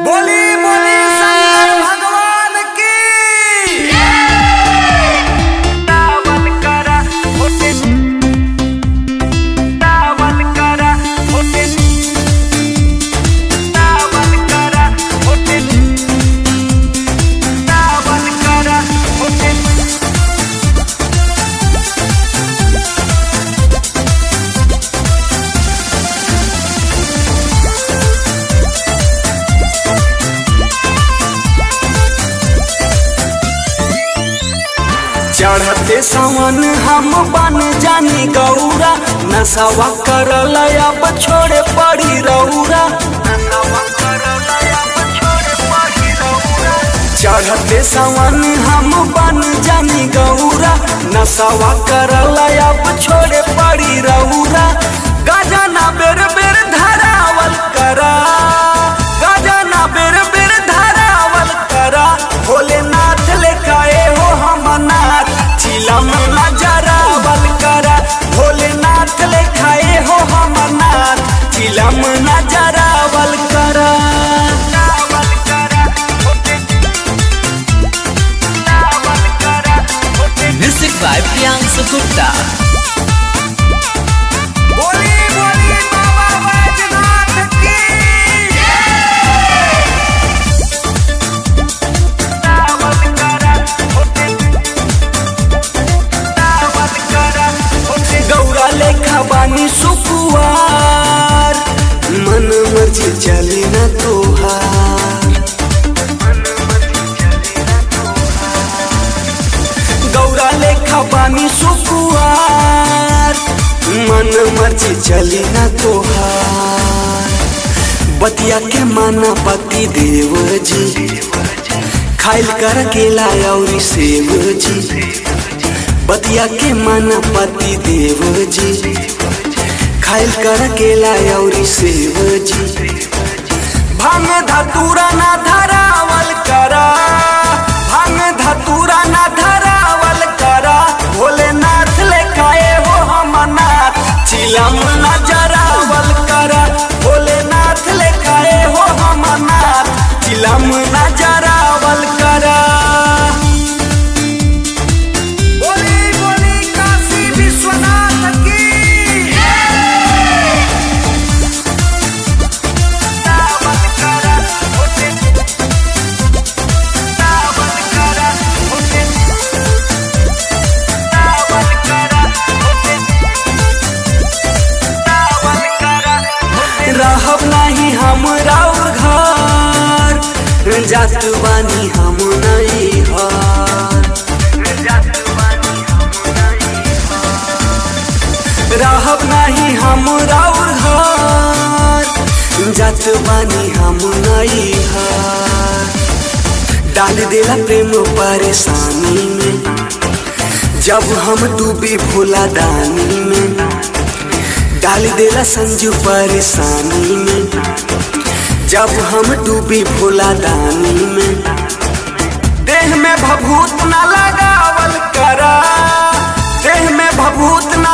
बोली बोली शंकर भगवान की दावल करा होते दावल करा होते दावल करा होते दावल करा होते चढ़ते सावन हम बन जानी गौरा नशवा करल अब छोड़े पड़ी रौरा नवा करला अब छोड़े पड़ी रहुरा चढ़ते सावन हम बन जानी गौरा नशवा करल अब छोड़े पड़ी रौरा गजना बेर बेर धरावल करा गजना बेर बेर धरावल करा भोलेनाथ लेखाए हो हम नाथ चिलम नजरावल करा भोलेनाथ लेखाए हो हम नाथ चिलम नजरावल करा दावल करा होते दावल करा होते Music by Priyansu Gupta. बोली बोली बाबा बैजनाथ की दावल करा होते दावल करा होते गौरा लेखा बानी सुकुआर मन मर्जी चली न तोहार गौरा लेखा बानी सुकुआर मन मर्जी चली न तोहार बतिया के माना पति देव जी खाइल कर केला और सेव जी बतिया के माना पति देव जी खाइल कर केला और सेव जी भांग धतूरा ना धरावल करा भांग धतूरा ना धरावल करा भोलेनाथ लेखाए हो हम नाथ चिलम न जरावल करा भोलेनाथ लेखाए हो हम नाथ चिलम न जरावल करा बोली बोली काशी विश्वनाथ की दावल करा होते दावल करा होते दावल करा होते दावल करा होते रहब नहीं हम राउर घर जात बानी हम नहीं हर जातवानी हम नहीं रहब नहीं हम राउर घर जात बानी हम नहीं हर डाल देला प्रेम परेशानी में जब हम डूबे भोला दानी में डाल देला संजू परेशानी में जब हम डूबे भोला दानी में देह में भभूत न लगावल करा देह में भभूत न